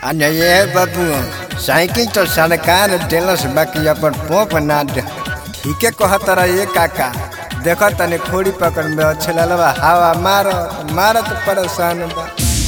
અને એ બાબુ સાયકલ તો સરકાર देलस बाकी अपन पोप ना दे ठीके कहतरा ये काका देखो तने खोड़ी पकड़ में छललवा हवा मारो मारत परेशान बा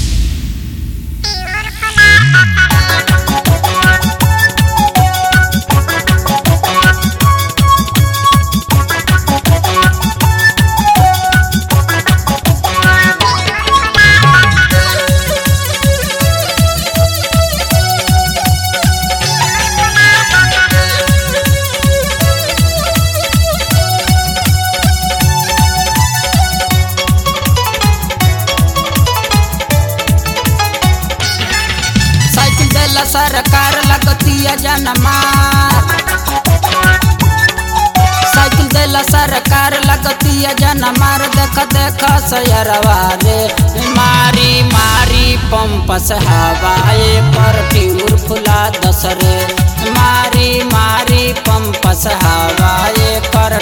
साइकिल देला सरकार लगतिया जनमार साइकिल देला सरकार लगतिया जनमार देख देख सयरवा रे मारी मारी पंप से हवाए पर ट्यूर फुला दस रे मारी मारी पंप से हवाए पर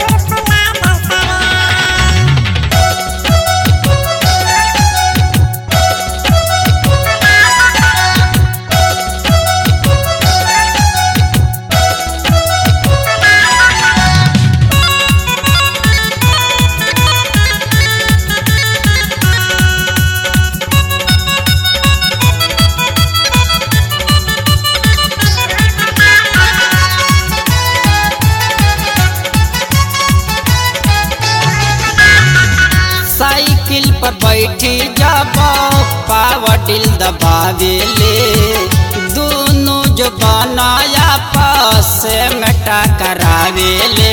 साइकिल पर बैठी जब पावर डिल दबावेले दोनों जो बनाया पास में टकरावेले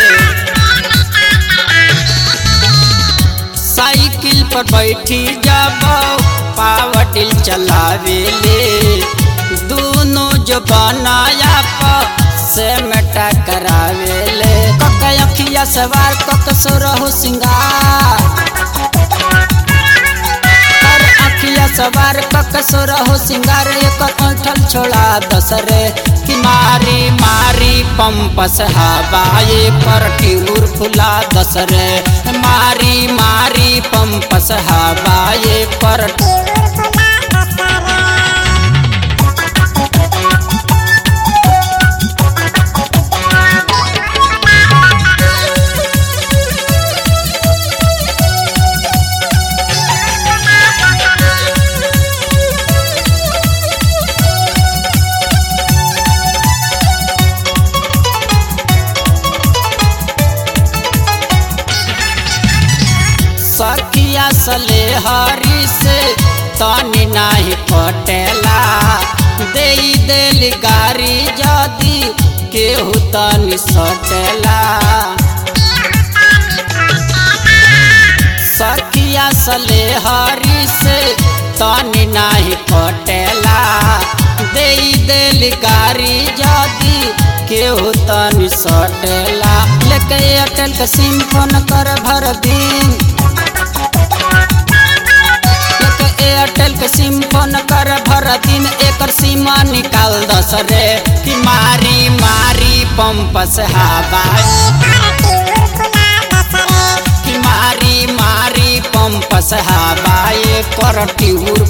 साइकिल पर बैठी जब पावर डिल चलावेले दोनों जो बनाया पास में टकरावेले कक अखिया सवार कक सुरहु सिंगार कर अखिया सवार कक सुरहु सिंगार एकर ऐठल छोड़ा दसरे कि मारी मारी पंप से हवाए पर टिउर फुला दसरे मारी मारी पंप से हवाए पर सखिया सले हरी से तनी नाही पटेला दे देली गारी जदी केहू तनी सटेला सखिया सले हरी से तनी नाही पटेला दे देली गारी जदी केहू तनी सटेला लेके एयरटेल के सिम फोन कर भर दिन एक एयरटेल के सिम फोन कर भर दिन एकर सीमा निकाल दस रे कि मारी मारी पंप से हवा कि मारी मारी पंप से हवा कर ट्यूर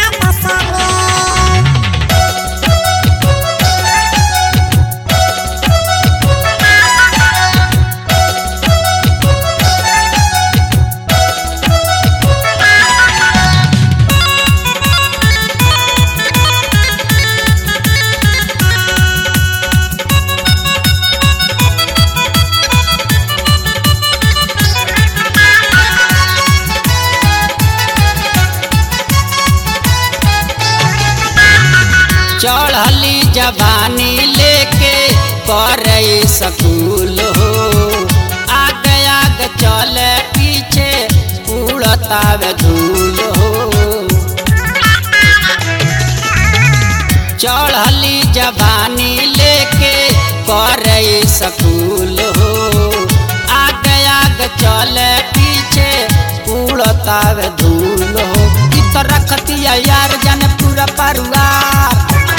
चढ़ली जवानी लेके करे सकूल हो आगे आगे चले पीछे उड़तावे धूल हो चढ़ली जवानी लेके करे सकूल हो आगे आगे चले पीछे उड़तावे धूल हो इ तो रखतिया यार जाने पूरा परिवार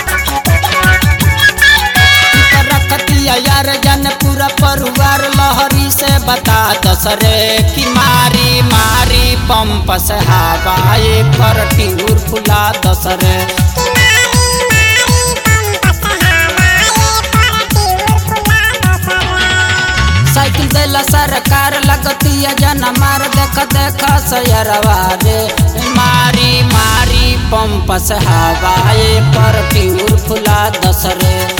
रखतिया यार जन पूरा परिवार लहरी से बता दसरे कि मारी मारी पंप से हवाए पर टिहूर फुला दसरे लगतिया जन मार देख देख सयरवा रे मारी मारी पंप से हवाए पर ट्यूर फुला दस रे